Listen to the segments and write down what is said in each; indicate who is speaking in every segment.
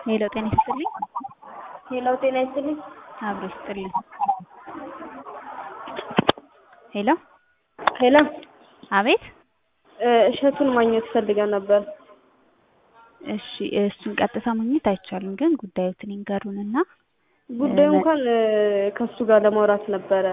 Speaker 1: ሄሎ ጤና ይስጥልኝ።
Speaker 2: ሄሎ ጤና ይስጥልኝ።
Speaker 1: አብሮ ይስጥልኝ። ሄሎ
Speaker 2: ሄሎ
Speaker 1: አቤት።
Speaker 2: እሸቱን ማግኘት ፈልገን ነበር።
Speaker 1: እሺ እሱን ቀጥታ ማግኘት አይቻልም፣ ግን ጉዳዮትን ይንገሩንና
Speaker 2: ጉዳዩ እንኳን ከሱ ጋር ለማውራት ነበረ።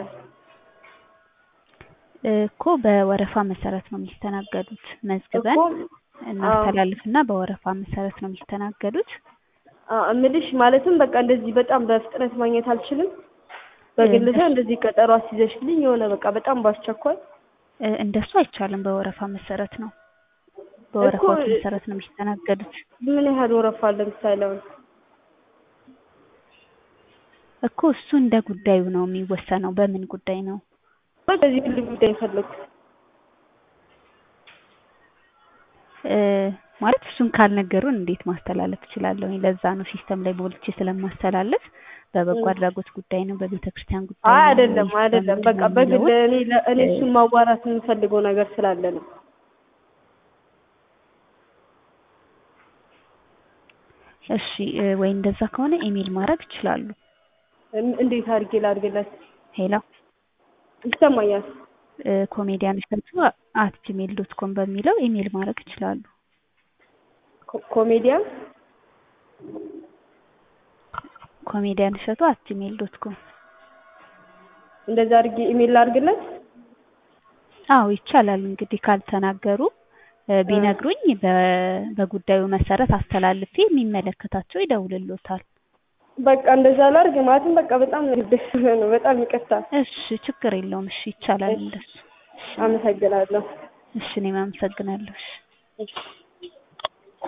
Speaker 1: እኮ በወረፋ መሰረት ነው የሚስተናገዱት። መዝግበን
Speaker 2: እኮ
Speaker 1: እናስተላልፍና በወረፋ መሰረት ነው የሚስተናገዱት።
Speaker 2: አዎ፣ እምልሽ ማለትም በቃ እንደዚህ በጣም በፍጥነት ማግኘት አልችልም። በግልሰብ እንደዚህ ቀጠሮ አስይዘሽልኝ የሆነ በቃ በጣም ባስቸኳይ
Speaker 1: እ እንደሱ አይቻልም። በወረፋ መሰረት ነው በወረፋዎች
Speaker 2: እኮ-
Speaker 1: መሰረት ነው የሚስተናገዱት።
Speaker 2: ምን ያህል ወረፋ አለ? ምሳሌ አሁን
Speaker 1: እኮ እሱ እንደ ጉዳዩ ነው የሚወሰነው። በምን ጉዳይ ነው?
Speaker 2: በዚህ ግል ጉዳይ የፈለኩት
Speaker 1: እ ማለት እሱን ካልነገሩን እንዴት ማስተላለፍ እችላለሁ? ለዛ ነው ሲስተም ላይ ሞልቼ ስለማስተላለፍ በበጎ አድራጎት ጉዳይ ነው፣ በቤተ ክርስቲያን ጉዳይ
Speaker 2: አይ
Speaker 1: ነው
Speaker 2: አይደለም
Speaker 1: ወይስ
Speaker 2: አይደለም።
Speaker 1: በምንድን
Speaker 2: በቃ
Speaker 1: ነው
Speaker 2: በግል
Speaker 1: የሚለውን
Speaker 2: እኔ ለ- እኔ እሱን ማዋራት የምፈልገው ነገር ስላለ ነው።
Speaker 1: እሺ እ ወይ እንደዛ ከሆነ ኢሜል ማድረግ ይችላሉ።
Speaker 2: እም- እንዴት አድርጌ ላድርግለት?
Speaker 1: ሄሎ
Speaker 2: ይሰማኛል።
Speaker 1: እ ኮሜዲያን እሸቱ አት ጂሜል ዶት ኮም በሚለው ኢሜል ማድረግ ይችላሉ።
Speaker 2: ኮ- ኮሜዲያን
Speaker 1: ኮሜዲያን እሸቱ አት ጂሜል ዶት ኮም
Speaker 2: እንደዛ አድርጌ ኢሜል ላድርግለት?
Speaker 1: አዎ ይቻላል። እንግዲህ ካልተናገሩ እ ቢነግሩኝ በ- በጉዳዩ መሰረት አስተላልፌ የሚመለከታቸው ይደውልሎታል።
Speaker 2: በቃ እንደዛ ላድርግ ማለትም በቃ በጣም ደስ ነው። በጣም ይቅርታ።
Speaker 1: እሺ ችግር የለውም። እሺ ይቻላል እንደሱ።
Speaker 2: አመሰግናለሁ።
Speaker 1: እሺ እኔም አመሰግናለሁ። እሺ
Speaker 2: እሺ